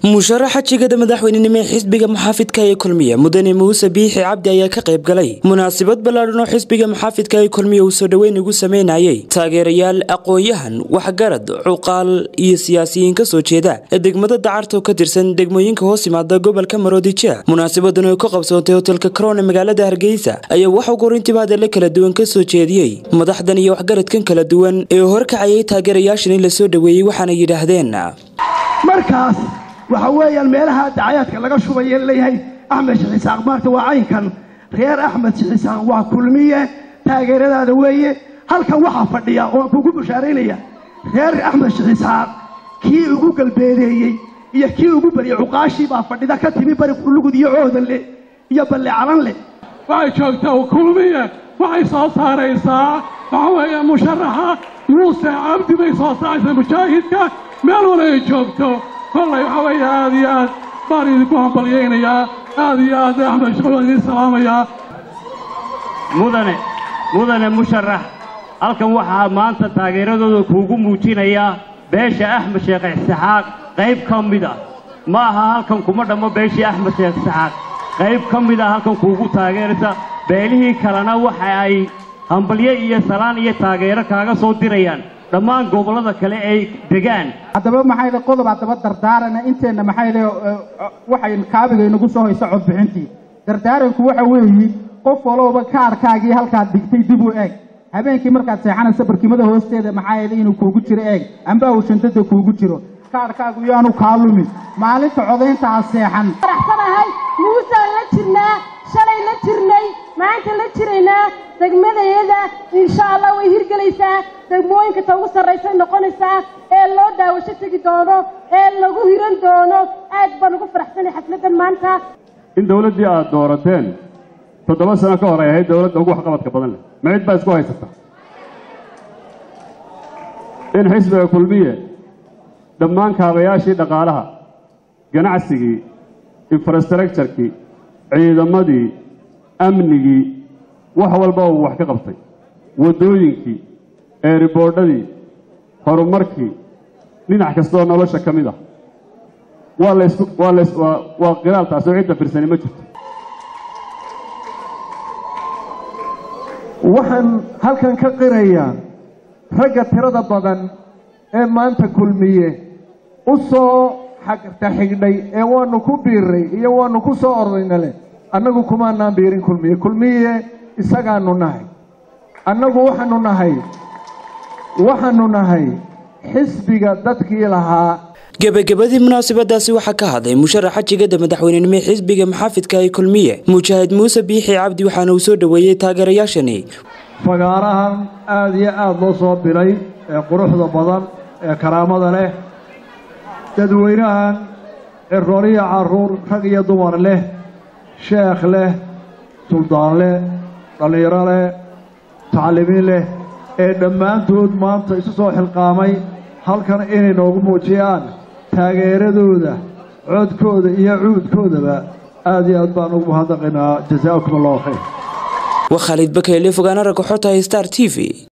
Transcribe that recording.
musharaxa jigada madaxweynenimo ee xisbiga muxaafidka ee kulmiye mudane muuse biixi cabdi ayaa ka qayb galay munaasabad ballaadhan oo xisbiga muxaafidka ee kulmiye uu soo dhoweyn ugu sameynayay taageerayaal aqoon-yahan waxgarad cuqaal iyo siyaasiyiin ka soo jeeda ee degmada dacarta oo ka tirsan degmooyinka hoos yimaada gobolka maroodija munaasabadan oo ka qabsoontay hotelka crown ee magaalada hargeysa ayaa waxaa gorintiba hadalla kala duwan ka soo jeediyey madaxdan iyo waxgaradkan kala duwan ee horkacayay taageerayaashan in la soo dhoweeyey waxaana yidhaahdeen markaas waxa weeyaan meelaha dacayaadka laga shubaya leeyahay axmed shixisaaq maarta waa caynkan reer axmed shixisaaq waa kulmiye taageeradaada weeye halkan waxaa fadhiya oo kugu bushaaraynaya reer axmed shixisaaq kii ugu galbeedeeyey iyo kii ugu baryay cuqaashii baa fadhida ka timi bari qulugud iyo coodanle iyo balle calanle waxay joogtaa kulmiye waxay soo saaraysaa waxa weeye musharaxa muuse cabdi bay soo saaraysaa mujaahidka meel wala ay joogto kollay waxa weeye aad iyo aad baan idinku hambalyaynayaa aad iyo aad axmed shaqo waan idiin salaamayaa mudane mudane musharax halkan waxaa maanta taageeradooda kuugu muujinayaa beesha axmed sheekh isxaaq qayb ka mid ah ma aha halkan kuma dhammo beeshii axmed sheekh isxaaq qayb ka mid ah halkan kuugu taageeraysa beelihii kalena waxa ay hambalyo iyo salaan iyo taageero kaaga soo dirayaan dhammaan gobollada kale ay degaan haddaba maxay qodob haddaba dardaarana inteenna maxay le waxay kaabiga inagu soo hayso codbixintii dardaaranku waxa weeyi qof walowba kaarkaagii halkaad dhigtay dib u eeg habeenkii markaad seexanayso barkimada hoosteeda maxaa yeele inuu kuugu jiro eeg amba uu shantada kuugu jiro kaarkaagu yaanu kaa lumin maalinta codaynta ha seexan faraxsanahay muusaan la jirnaa shalay la jirnay maanta la jiraynaa degmadayada insha allah way hirgelaysaa degmooyinka ta ugu sarraysay noqonaysaa ee loo daawasho tegi doono ee lagu hiran doono aad baan ugu faraxsanay xafladdan maanta in dawladdii aad doorateen toddoba sano ka hor ay ahayd dawladda ugu waxqabadka badan leh ma cid baa isku haysata in xisbiga kulmiye dhammaan kaabayaashii dhaqaalaha ganacsigii infrastructurekii ciidamadii amnigii wax walba uu wax ka qabtay waddooyinkii eeriboodhadii horumarkii dhinac kastoo nolosha ka mid ah waa laysku waa lays waa waa qiraal taasoo cidda firsani ma jirto waxaan halkan ka qirayaa ragga tirada badan ee maanta kulmiye u soo xagtaxigdhay ee waanu ku biirray iyo waanu ku soo ordayna leh annagu kumaanaan biirin kulmiye kulmiye isagaanu nahay annagu waxaanu nahay waxaanu nahay xisbiga dadkii lahaa gebagabadii munaasabadaasi waxaa ka hadlay musharaxa jigada madaxweynenimo ee xisbiga muxaafidka ee kulmiye mujaahid muuse biixi cabdi waxaana uu soo dhoweeyey taageerayaashani fagaarahan aada iyo aada loo soo bilay ee quruxda badan ee karaamada leh dadweynahan cirooliya carruur rag iyo dumar leh sheekh leh suldaan leh dhallinyaro leh taclimiin leh ee dhammaantood maanta isu soo xilqaamay halkan inay noogu muujiyaan taageeradooda codkooda iyo cuudkoodaba aad iyo aad baan ugu mahadnaqaynaa jasaakum allahu khayr waa khaalid bakeyle fogaana ragga xota star t v